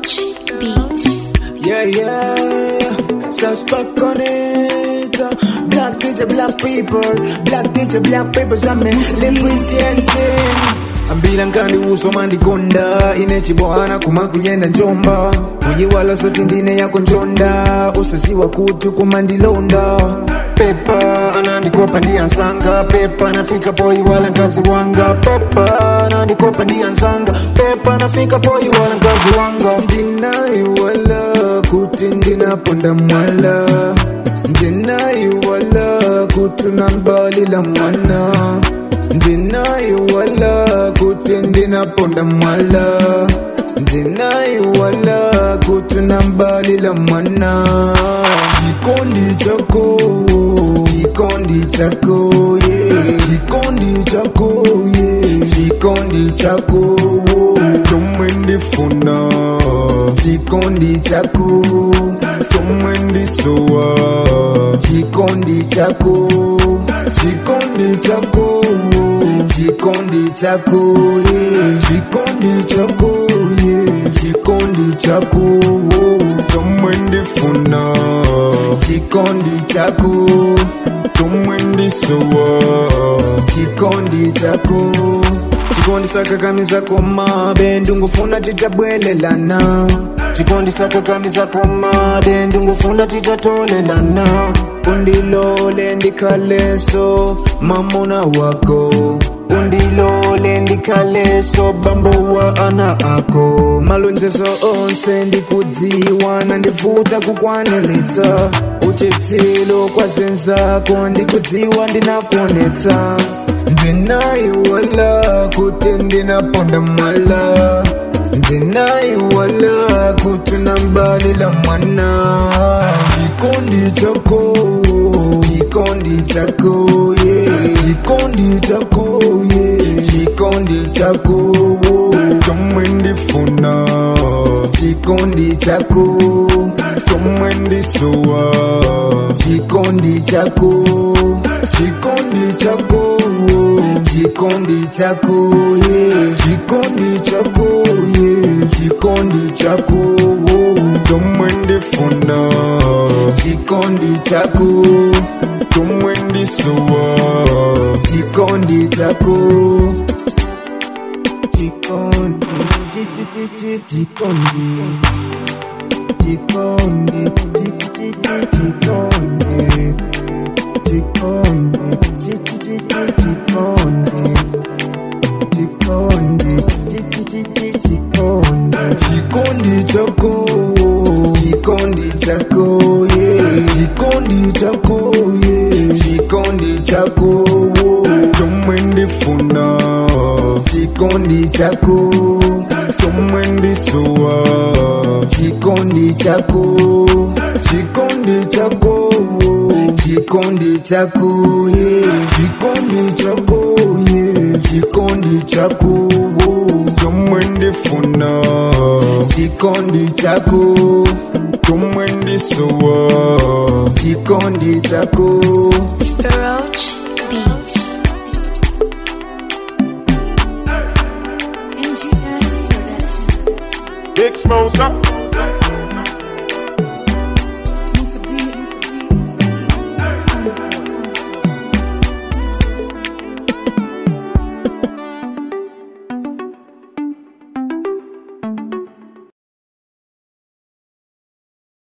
Roach Beat. Yeah, yeah. Suspect on it. Black teacher, black people. Black teacher, black people. I'm representing. ambila nkandi uso mandikonda ine chibwana kumakuyenda njomba kuyiwala soti ndine yako njonda usaziwa kuti kumandilonda pepa anandikopa ndiyansanga pepa nafika poyiwala nkazi wanga pepa anandikopa ndiyansanga pepa nafika poyiwala nkazi wanga ndinayiwala kuti ndinaponda mwala ndinayiwala kuti nambalila mwana ndinayiwala kuti ndinaponda mwala ndinayiwala kuti nambalila mwana chikondi chako chikondi chako yeah. chikondi chako yeah. chikondi chako chomwe ndifuna chikondi chako chomwe ndisowa chikondi chako chikondi chako chikondi chako yeah. chikondi chako yeah. chikondi chako chomwe ndifuna chikondi chako chomwe ndisowa chikondi chako chikondi sakakamiza komabe ndungufuna titabwelelana chikondi sakakamiza komabe ndungufuna titatolelana undilole ndikhaleso mamona wako undilole ndikhaleso bambo wa ana ako malonjezo onse ndikudziwa nandivuta kukwaniritsa uchitsilo kwazenzako ndikudziwa ndinakuonetsa ndinayiwala kuti ndinaponda mwala ndinayiwala kuti nambalila mwana chikondi chako chikondi chako yeah. chikondi chako yeah. chikondi chako chomwe ndifuna chikondi chako chomwe ndisowa chikondi chako chikondi chako chikondi chako yeah. chikondi chako yeah. chikondi chako chomwe ndifuna chikondi chako chomwe ndisowa chikondi chako chikondi chi- chi- chi- chi- chikondi chikondi chi- chi- chi- chi- chikondi chikondi chi- chi- chi- chi- chikondi chikondi chi- chi- chi- chi- chikondi chikondi chako chikondi chako yeah. chikondi chako yeah. chikondi chako chomwe ndifuna chikondi chako chomwe ndisowa chikondi chako chikondi chako chikondi chako yeah. chikondi chako yeah. chikondi chako chomwe ndifuna chikondi chako chomwe ndisowa chikondi chako Roach Beat. Big Smosa.